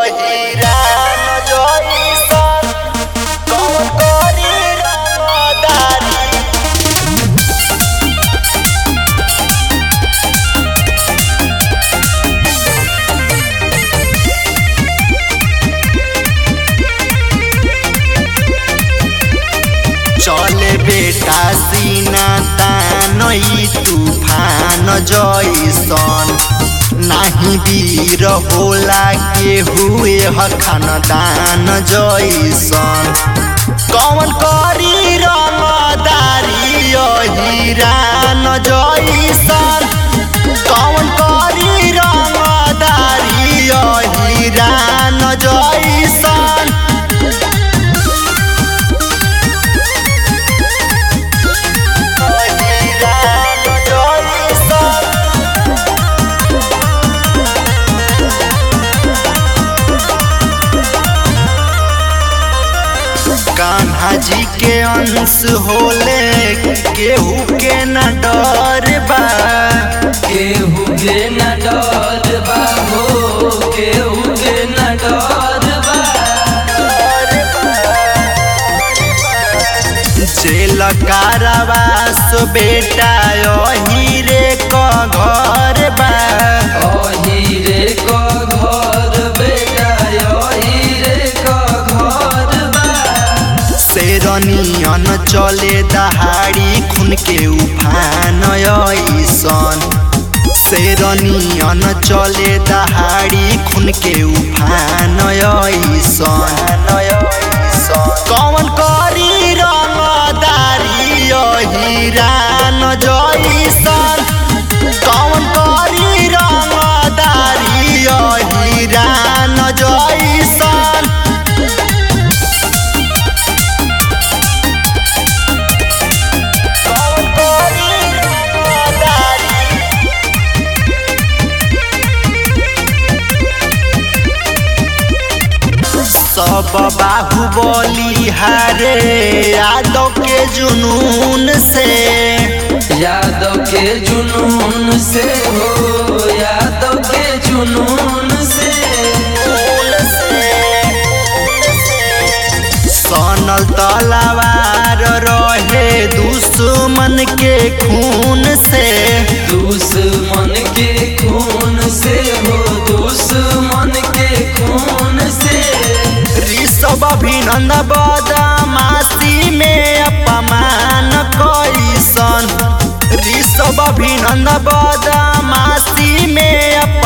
हिरान जइसन कौन करी रंगदारी चले बेटा सीना तानई तूफान जइसन नाही वीर होला के हुए ह खानदान जइसन कौन करी रंगदारी हिरान जइसन कौन करी रंगदारी हिरान जइसन हिरान जइसन कान्हा जी के अंश होले केहू के न डर बा केहू के न डर बा हो केहू के न डर बा जेल कारावास बेटा यही रे क घर बा ओही रे क घर बेटा ओही रे क घर बा शेरनियन चले दहाड़ी खून के उफान ऐसन शेरनियन चले दहाड़ी खून के उफान ऐसन कौन करी रंगदारी हिरान जइसन कौन करी रंगदारी हिरान जइसन कौन करी रंगदारी सब बाहुबली हारे यादव के जुनून से यादव के जुनून से हो यादव के जुनून से सनल तलवार रहे दुश्मन के खून से दुश्मन के खून से हो दुश्मन के खून से ऋषभ अभिनंद बदमाशी में अपमान कैसन ऋषभ अभिनंद बदमाशी में